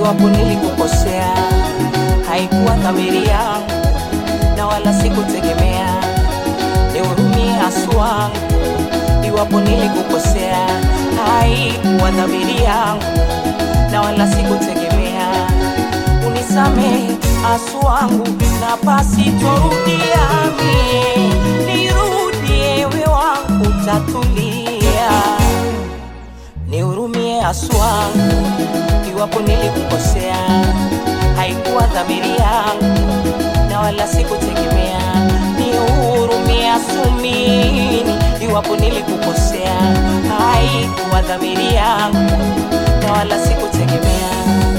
iwapo nilikukosea, haikuwa dhamiri yangu na wala sikutegemea. Nihurumie haswa, iwapo nilikukosea, haikuwa dhamiri yangu na wala sikutegemea. Unisamehe asu wangu na pasitorudia mie, nirudie we wangu tatulia nihurumie haswa, iwapo nilikukosea, haikuwa dhamiri yangu na wala sikutegemea. Nihurumie asumini, iwapo nilikukosea, haikuwa dhamiri yangu na wala sikutegemea.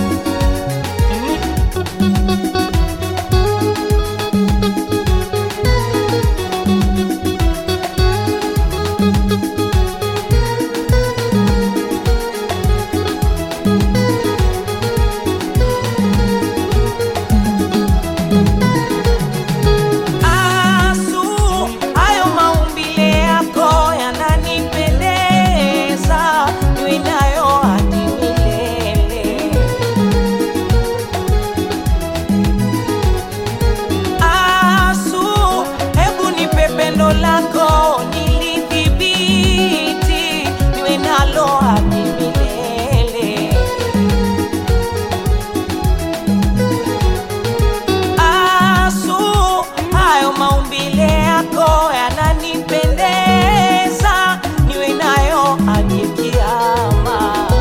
Asu, hayo maumbile yako yananipendeza, niwe nayo hadi milele. Asu, hebu nipe pendo lako nilidhibiti, niwe nalo hadi milele. Asu, hayo maumbile yako yananipendeza, niwe nayo hadi kiama.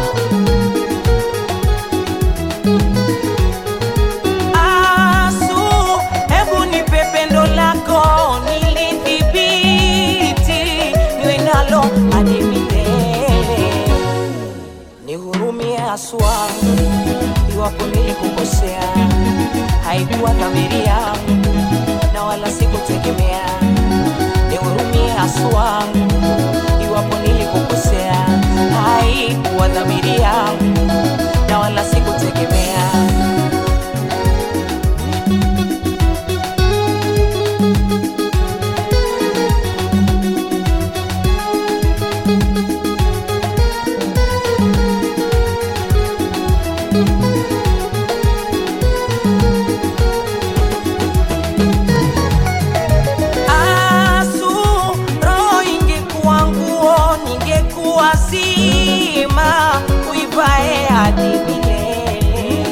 Asu, hebu nipe pendo lako nilidhibiti, niwe nalo hadi milele. Nihurumie haswa, iwapo nilikukosea, haikuwa dhamiri yangu na wala sikutegemea. Nihurumie haswa, iwapo nilikukosea, haikuwa dhamiri yangu na wala sikutegemea. Asu, roho ingekuwa nguo, ningekuwa zima, uivae hadi milele.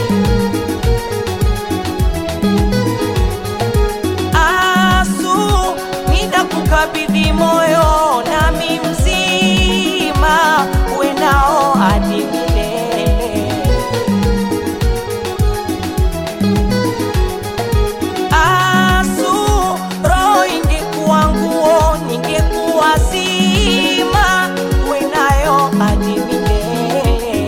Asu, ninakukabidhi moyo nami mzima, uwe nao hadi milele. Asu, roho ingekuwa nguo, ningekuwa zima, uwe nayo hadi milele.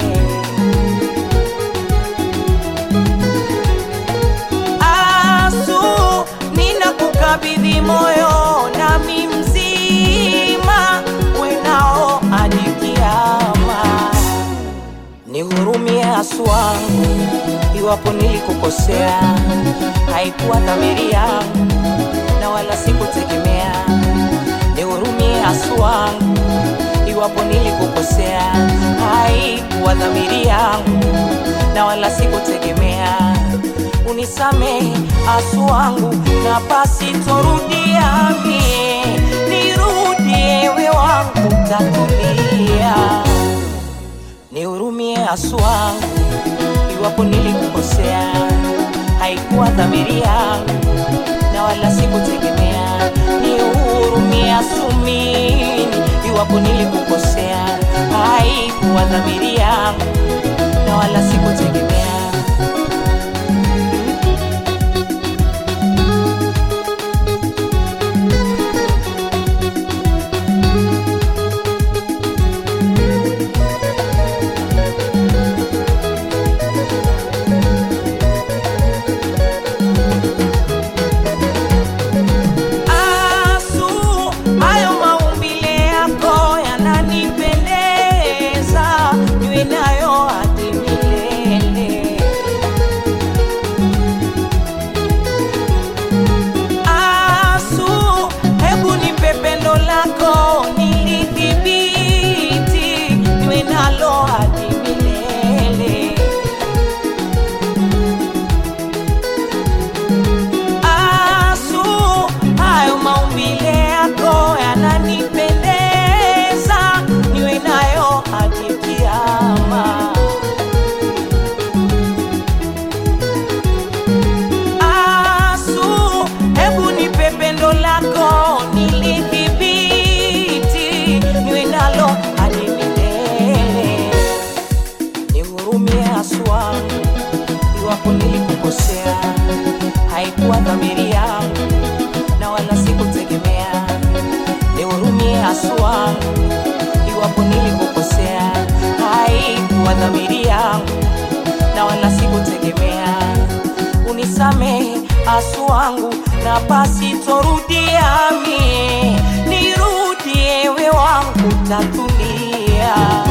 Asu, ninakukabidhi moyo nami mzima, uwe nao hadi kiama. Nihurumie haswa, iwapo nilikukosea, haikuwa dhamiri yangu na wala sikutegemea. Nihurumie haswa, iwapo nilikukosea, haikuwa dhamiri yangu na wala sikutegemea. Unisamehe asu wangu na pasitorudia mie, nirudie we wangu tatulia nihurumie asu wangu, iwapo nilikukosea, haikuwa dhamiri yangu na wala sikutegemea. Nihurumie asumini, iwapo nilikukosea, haikuwa dhamiri yangu na wala sikutegemea. Asu, hayo maumbile yako yananipendeza, niwe nayo hadi nihurumie haswa iwapo nilikukosea, haikuwa dhamiri yangu na wala sikutegemea. Nihurumie haswa iwapo nilikukosea, haikuwa dhamiri yangu na wala sikutegemea. Unisamehe asu wangu na basi torudia mie, nirudie we wangu tatulia.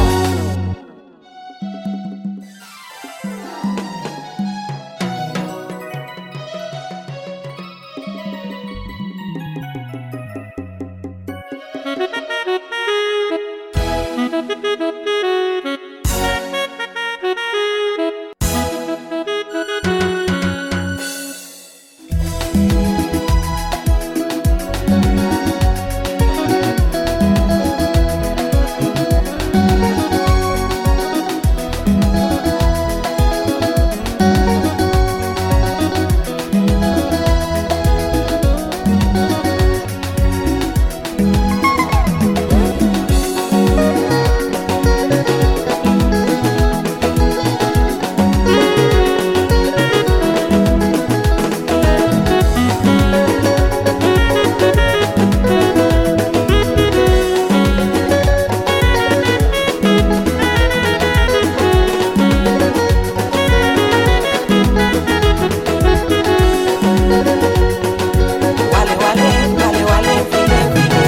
Wale wale wale wale vile vile,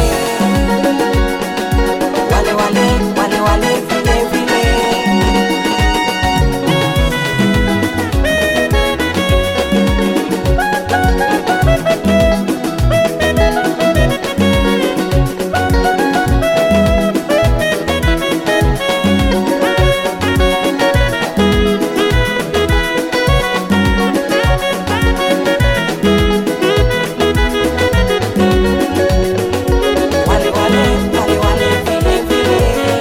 wale wale wale wale vile vile. Wale wale wale wale vile vile.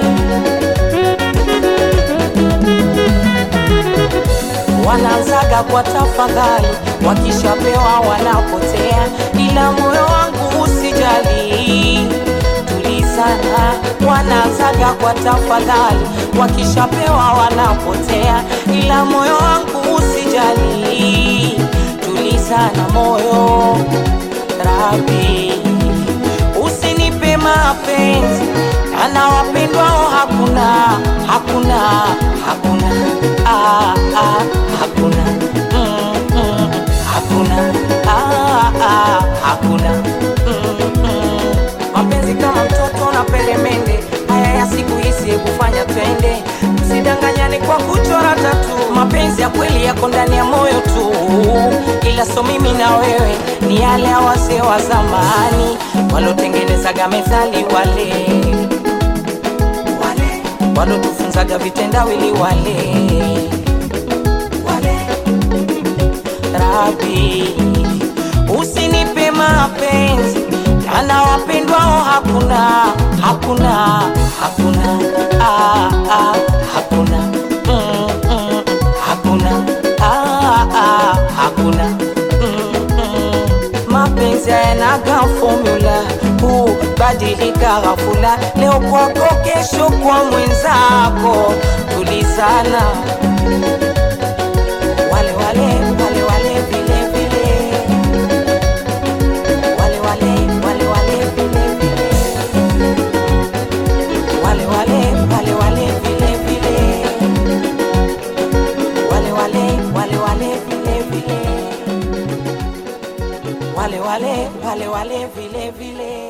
Wanaanzaga kwa tafadhali, wakishapewa wanapotea, ila moyo wangu usijali, tulizana. Wanaanzaga kwa tafadhali, wakishapewa wanapotea, ila moyo wangu usijali, tulizana moyo Rabi, usinipe mapenzi ana wapendwao hakuna hakuna hakuna ah, ah, hakuna mm, mm, hakuna ah, ah, hakuna mm, mm. mapenzi kama mtoto na peremende haya ya siku hizi hebu fanya twende tusidanganyane kwa kuchora tatu mapenzi ya kweli yako ndani ya moyo tu ila so mimi na wewe ni yale ya wazee wa zamani walotengenezaga methali wale wale walotufunzaga vitendawili wale wale Rabi, usinipe mapenzi ana wapendwao hakuna hakuna hakuna ah, ah, hakuna mm, mm, hakuna ah, ah, hakuna mm, mm. mapenzi hayanaga formula hubadilika ghafula leo kwako kesho kwa mwenzako tulizana wale wale wale wale vile vile wale wale wale wale vile vile wale wale wale wale vile vile wale wale wale wale vile vile wale wale wale wale vile vile